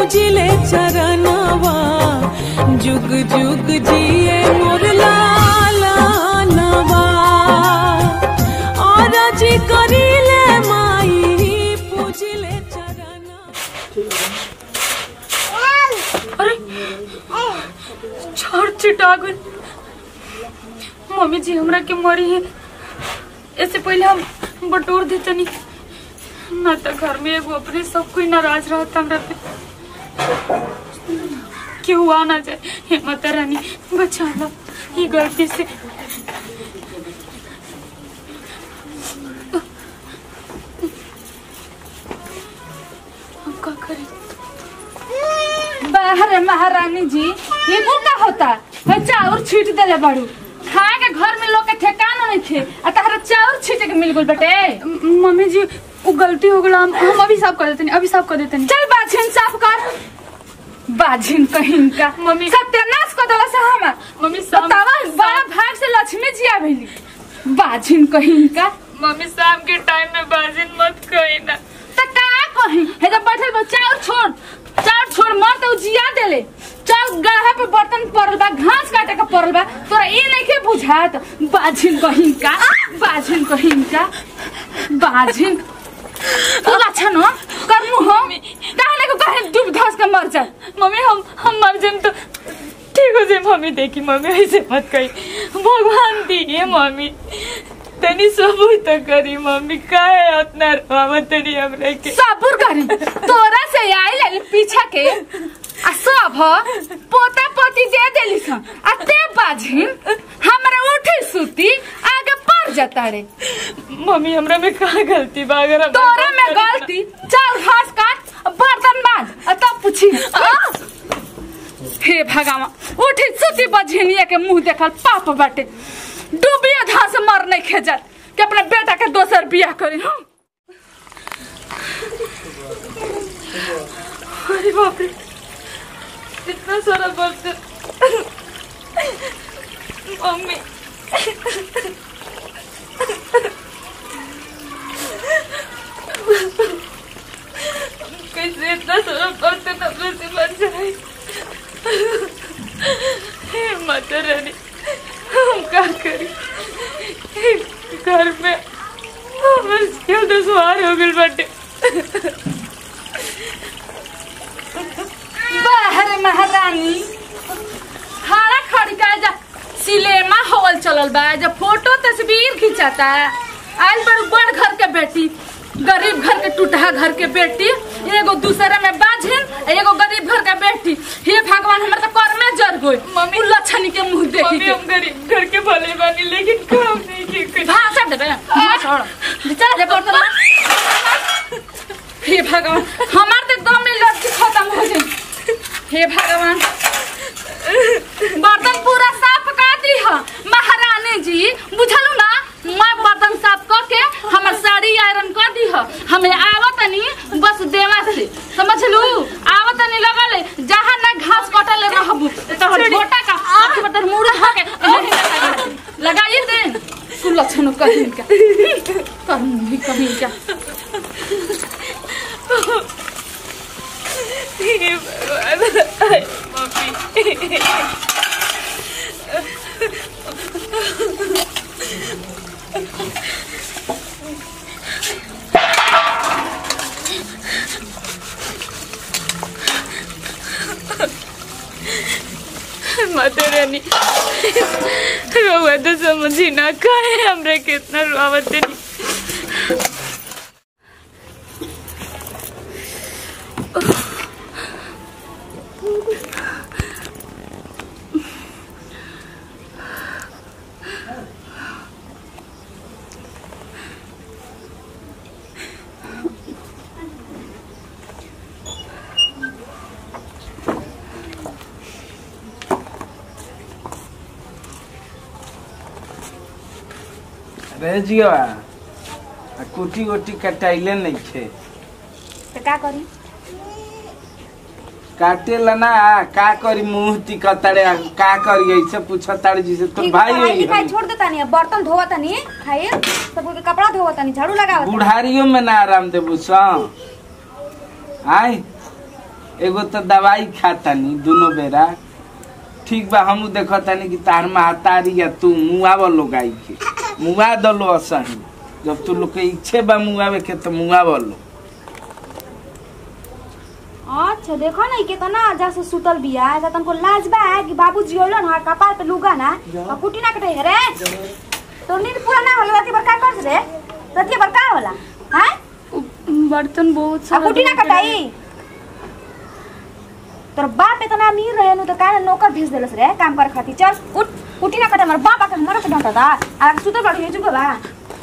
पूजिले चरणवा जुग जुग जिए मोर लाला नवा और जी करिले माई पूजिले चरणवा अरे छोड़ चिटा गइल मम्मी जी हमरा के मरी है ऐसे पहले हम बटोर देतनी ना तो घर में एगो अपने सब कोई नाराज रहता हमरा पे केहू आ ना जाए हे माता रानी बचा लो ये गलती से हम का करें बाहर महारानी जी ये वो का होता है चाउर छीट देले बाड़ू खाए के घर में लोग के ठेकाना नहीं थे आ तहरा चाउर छीटे के मिल गइल बेटे म- मम्मी जी वो गलती हो गला हम हम अभी साफ कर देते नहीं अभी साफ कर देते नहीं चल बाझिन साफ कर बाझिन कहीं का मम्मी- सत्यानाश कर देला से हम मम्मी शाम बतावा बड़ा भाग से लक्ष्मी जी आवेली बाझिन कहीं का मम्मी शाम के टाइम में बाजिन मत कही ना त का कहीं हे जब बैठल बा चाउर छोड़ चाउर छोड़ मर तो जिया देले चल गढ़ा पे बर्तन पड़ल बा घास काटे के पड़ल बा तोरा ई नइखे बुझात बाझिन कहीं का बाझिन कहीं का बाझिन तू अच्छा न कर मुंह कहने को कहे डूब धस के मर जा मम्मी हम हम मर जाए तो ठीक हो जाए मम्मी देखी मम्मी ऐसे मत कही भगवान दिए मम्मी तनी सबूत तो करी मम्मी काहे उतना रोवा तनी हमरे के सबूर करी तोरा से आई लाली पीछा के आ सब पोता पोती दे देली सन आ ते बाझिन हमरा उठी सुती आगे पड़ जाता रे मम्मी हमरा में का गलती बा अगर हम तोरा में गलती चल घास काट बर्तन मांज आ तब पूछी हे भगवान उठी सुती बझिनिया के मुंह देखल पाप बाटे डूबिया धास मर नहीं खेजत कि अपने बेटा के दोसर बियाह करी हम अरे बाप रे इतना सारा बर्तन मम्मी कैसे इतना सारा बर्तन अपने से बन जाए हे माता रानी हम क्या करी घर में हमर स्किल तो सवार हो गइल बाटे बाहर महारानी खाना खड़का जा सिनेमा हॉल चलल बा जब फोटो तस्वीर खिंचाता आज बड़ बड़ घर के बेटी गरीब घर के टूटहा घर के बेटी एगो दूसरे में बाझिन एगो गरीब घर के बेटी हे भगवान हमर तो कर में जर गई मम्मी- उ लछनी के मुंह देखी मम्मी के हम गरीब घर के भले बानी लेकिन काम नहीं की करी भाषण देबे छोड़ चल जे बर्तन ला। हे भगवान हमार तो दम में लड़की खत्म हो गई हे भगवान बर्तन पूरा साफ कर दी है महारानी जी बुझलू ना मैं बर्तन साफ करके हमर साड़ी आयरन कर दी है हमें आवत नहीं बस देवा से समझलू आवत नहीं लगल जहाँ ना घास कटल रहबू तो छोटा का आपके बर्तन मुड़ के यहीं लगा दे। लगाइए दे तू लक्षण कहीं का कहीं भी कहीं का हे भगवान आय, मम्मी माता रानी रोवा तो समझी ना काहे हमरे कितना रोवत नहीं रे जिया आ कुटी उटी कटाइले नहीं थे तो का करी काटे ला ना का करी मुंह तिकताड़े आ का करी ऐसे पूछताड़े जिसे तो ठीक भाई पढ़ाई होई लिखाई हम। छोड़ देता नहीं बर्तन धोवा तनी खाइए सब के कपड़ा धोवा तनी झाड़ू लगावा तनी। बुढ़ारियों में ना आराम देबू सा आय एगो तो दवाई खातानी दोनों बेरा ठीक बा हम देखतानी कि तार महतारी या तू मुआव लोग आई के मुआ दलो असही जब तू लोग के इच्छे बा मुआवे के तो मुआव लो अच्छा देखो ना कितना जैसे सुतल बिया ऐसा तुमको लाज बा कि बाबूजी होलो ना कपाल पे लुगा ना और कुटी ना कटे रे तो नींद पूरा ना होला राती भर का कर रे राती भर का होला हैं उ, बर्तन बहुत आ सारा कुटी ना धोके कटाई तोर बाप इतना अमीर रहे नु तो काहे नौकर भेज देलस रे काम करे खातिर चल उठ कुटी ना कटे हमर बाप आके हमरा के डांटा दा आ सुतल बैठ हे चुके बा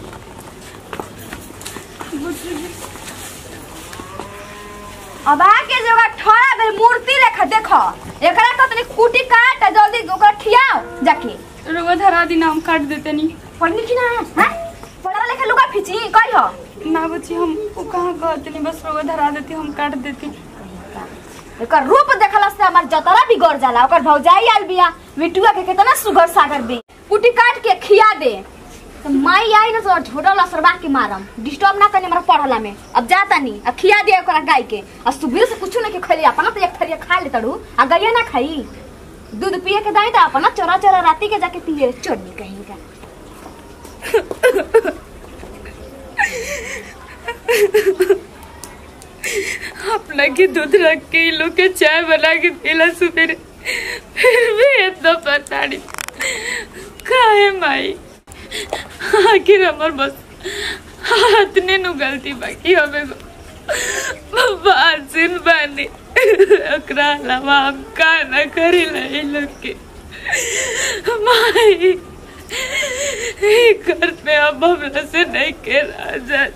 अब आके जगह ठोरा बे मूर्ति लेखा देखो एकरा तो तनी कुटी काट आ जल्दी ओकरा खियाओ जाके रउआ धरा दिन हम काट देते नहीं पढ़नी की ना हैं पढ़ा लेखा लुगा फिची कहियो ना बच्ची हम वो कहाँ कहते नहीं बस रउआ धरा देती हम काट देती एकर रूप देखला से हमार जतरा बिगड़ जाला ओकर भौजाई आल बिया बिटुआ के कितना सुगर सागर बे कुटी काट के खिया दे तो माई आई ना तो झोटा लसरबा के मारम डिस्टर्ब ना करने हमरा पढ़ला में अब जाता नहीं अब खिया दे ओकरा गाय के और सुबह से कुछ ना के खैली अपना तो एक थरिया खा ले तड़ू आ गैया ना खाई दूध पिए के दाई तो अपना चोरा चोरा राती के जाके पिए चोरनी कहीं का अपना के दूध रख के इन लोग के चाय बना के पीला सुबेरे फिर भी इतना पता नहीं काहे माई आखिर हमर बस इतने नु गलती बाकी हमें बासिन बानी ओकरा अलावा हम का ना करी ला इन लोग के माई ई घर पे अब हमरा से नहीं के राजा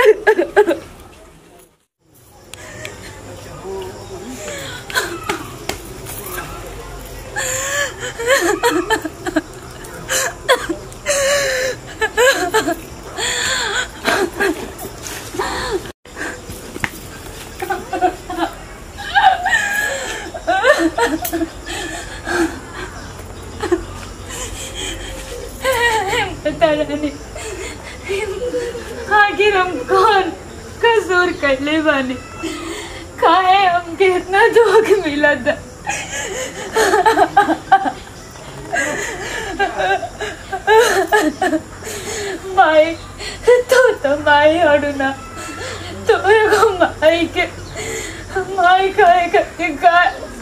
पता नहीं आखिर हम कौन कसूर करले बानी काहे हमके इतना दुख मिला था माई तू तो माई हड़ू ना तू एगो माई के माई काहे करके का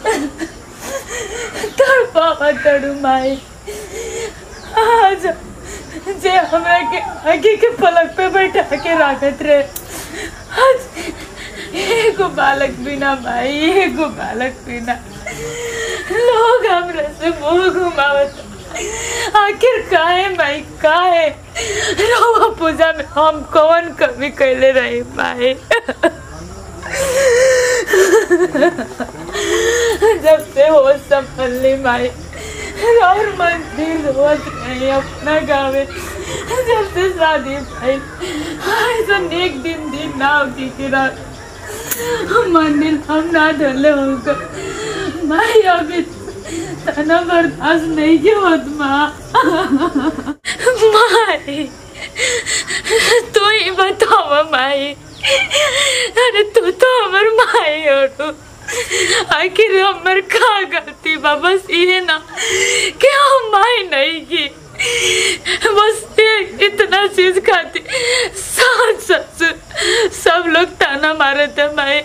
तोर पापा तड़ू माई आज जे हमरा के आगे के पलक पे बैठा के राखत रहे आज एगो बालक बिना माई एगो बालक बिना लोग हमरा से मुंह घुमावत आखिर काहे माई काहे रोवा पूजा में हम कौन कमी कैले रही माई जब से हो संभलनी माई और मंदिर रोज नहीं अपना गावे जब से शादी भाई ऐसा एक दिन दिन ना होती कि रात मंदिर हम ना ढले होगा माई अभी तना बर्दाश्त नहीं की होत माँ माई तू ही बताओ माई अरे तू तो हमर माई हो आखिर हमर का गलती बा बस ये ना कि हम माई नहीं की बस ये इतना चीज खाती सास ससुर सब लोग ताना मारे थे माई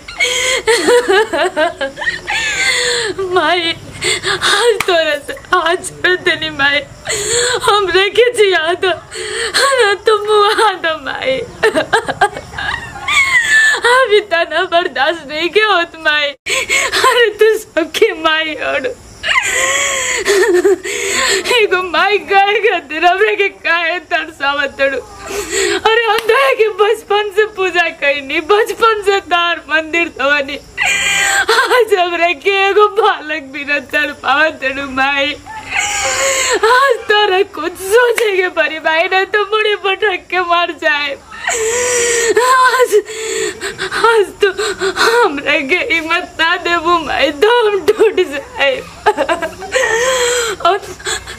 माई आज तोरा से आज छोड़ते नहीं माई हमरे के जिया दो ना तुम मुआ दो माई अभी तना बर्दाश्त नहीं के होत माई अरे तू सबके माई और एगो माई गाय खातिर हमरे के काहे तरसावत तड़ू अरे हम दया के बचपन से पूजा करनी बचपन से तार मंदिर तवनी आज हमरे के एगो बालक भी न चढ़ पावत तड़ू माई आज तोरा कुछ सोचे के परी भाई ना तो मुड़ी पटक के मर जाए आज आज तो हमरा के हिम्मत ना देबू माई दम टूट जाए और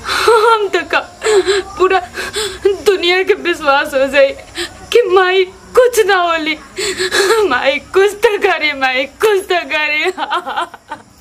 हम तो का पूरा दुनिया के विश्वास हो जाए कि माई कुछ ना होली माई कुछ तो करे माई कुछ तो करे